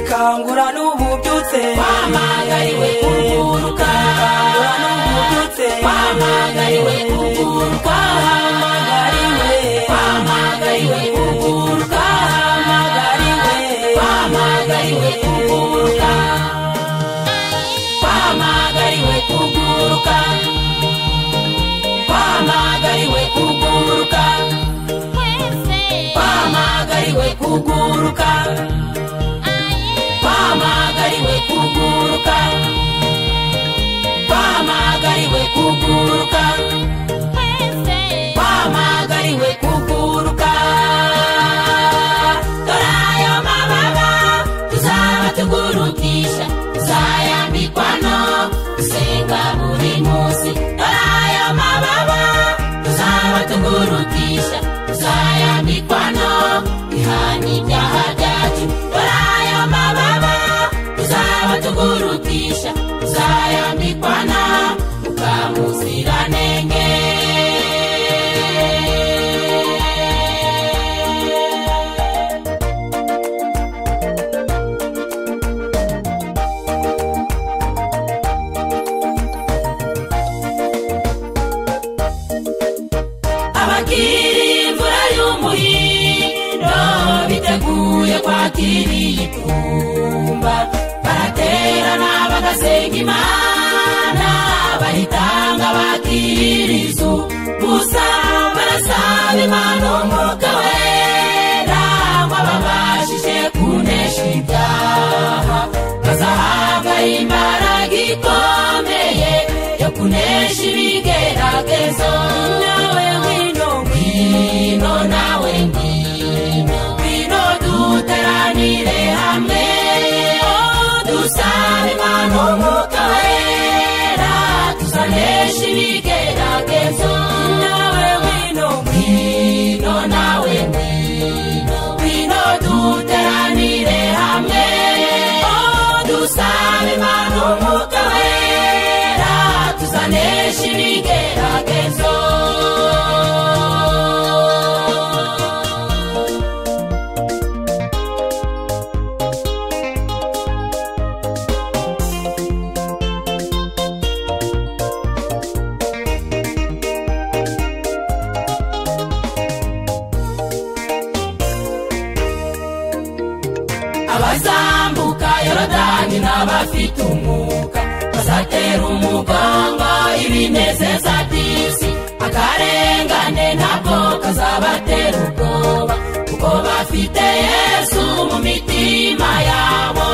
kangura n'ububyutse wamagariwe kuguruka kangura n'ububyutse wamagariwe kuguruka magariwe wamagariwe kuguruka magariwe wamagariwe kuguruka wamagariwe kuguruka wamagariwe kuguruka wamagariwe kuguruka wamagariwe kuguruka wamagariwe kuguruka wamagariwe kuguruka dore ayo mababa tuzaba tugurukisha tuzayambikwa no gusenga buri munsi dore ayo mababa tuzaba tugurukisha tuzayambikwa no ihana ibyaha byacu dore ayo mababa tuzaba tugurukisha tuzayambikwa na mukamuziranenge abakiri imvura y'umuhindo biteguye kwakira iyitumba baraterana bagasenga imana bayitanga bakira izu gusa barasaba imana umwuka wera ngo ababashije kunesha ibyaha bazahabwa imbaraga ikomeye yo kunesha ibigeragezo nawe ngwino ngwino nawe ngwino ngwino duteranire hamwe dusabe imana umwuka wera tuzanesha ibigeragezo nawe ngwino ngwino nawe ngwino ngwino duteranire hamwe dusabe imana umwuka wera tuzanesha ibigeragezo abazambuka yorodani n'abafite umwuka bazatera umuganga ibinezeza by'isi akarengane ntabwo kazabatera ubwoba kuko bafite yesu mu mitima yabo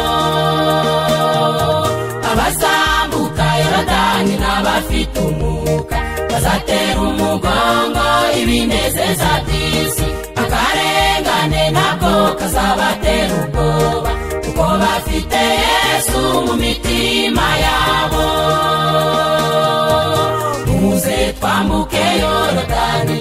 abazambuka yorodani n'abafite umwuka bazatera umugongo ibinezeza by'isi akarengane ntabwo kazabatera ubwoba kuko bafite yesu mu mitima yabo muze twambuke yorodani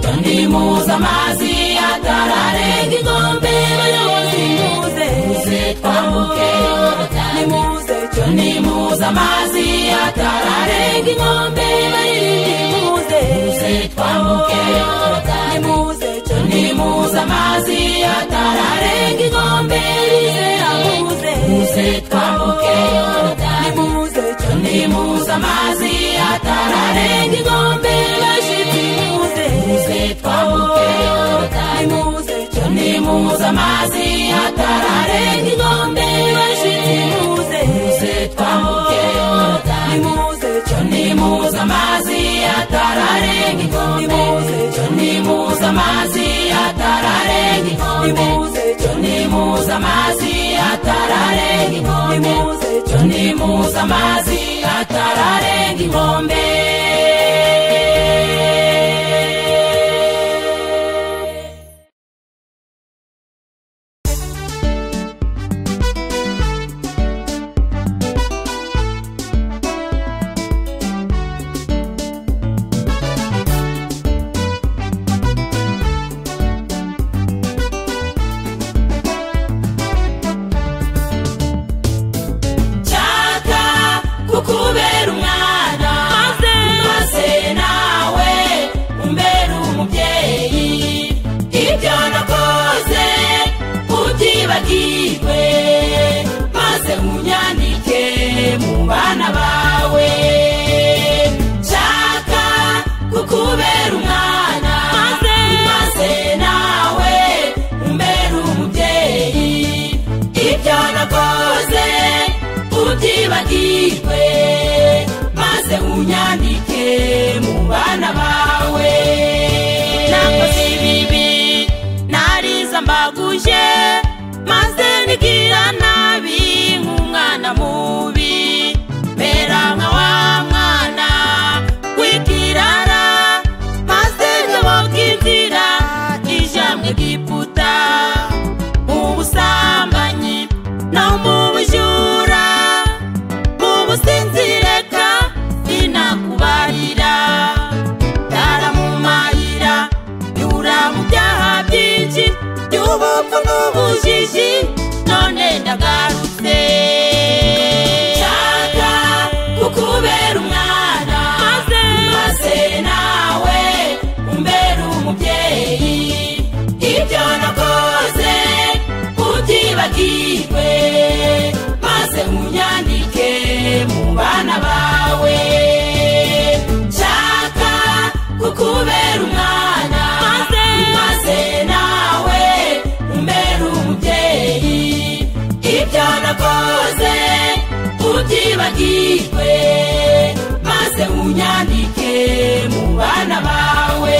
tundi muze amazi atararenga inkombe bayobozi muze muze twambuke yorodani nimuze tundi muze amazi atararenga inkombe baririmbira nimuze muze twambuke yorodani nimuze nimuze amazi atararenga inkombe rizera muze muze twambuke yorodani nimuze nimuze amazi atararenga inkombe bashizi muze muze twambuke yorodani nimuze nimuze amazi atararenga inkombe bashizi muze muze twambuke yorodani nimuze nimuze amazi atararenga inkombe nimuze amazi atararenga inkombe nimuze nimuze amazi atararenga inkombe nimuze nimuze amazi atararenga inkombe nshaka kukubera umwana maze maze nawe umbera umubyeyi ibyo nakoze ubyibagirwe bana bawe nshaka kukubera umwana maze maze nawe umbera umubyeyi ibyo nakoze ubyibagirwe maze unyandike mu bana bawe nakoze ibibi nariza mbaguje maze nigira nabi nk'umwana mubi mera nka wa mwana w'ikirara maze nyoboka inzira ijamwe giputa mu busambanyi no mu bujura mu businzireka sinakubarira ndaramumarira yura mu byaha byinshi by'ubupfu n'ubujiji none ndagarutse nshaka kukubera umwana maze maze nawe umbera umubyeyi ibyo nakoze ubyibagirwe maze unyandike mu bana bawe nshaka kukubera umwana maze maze nawe umbera umubyeyi ibyo nakoze ubyibagirwe maze unyandike mu bana bawe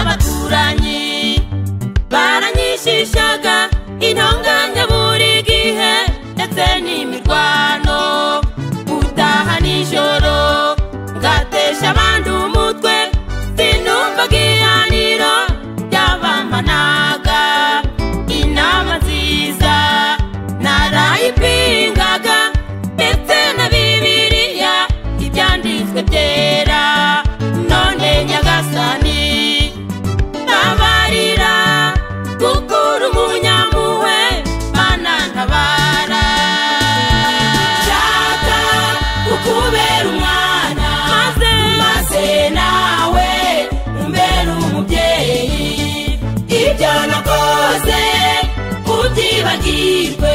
abaturanyi baranyishishaga intonganya buri gihe ndetse n'imirwano gutaha nijoro ngatesha abandi umutwe sinumva igihaniro ry'abamanaga inama nziza narayipingaga ndetse na bibiliya ibyanditswe byera none nyagasani ntabarira kuko uri umunyampuhwe mana ntabara nshaka kukubera umwana maze maze nawe umbera umubyeyi ibyo nakoze ubyibagirwe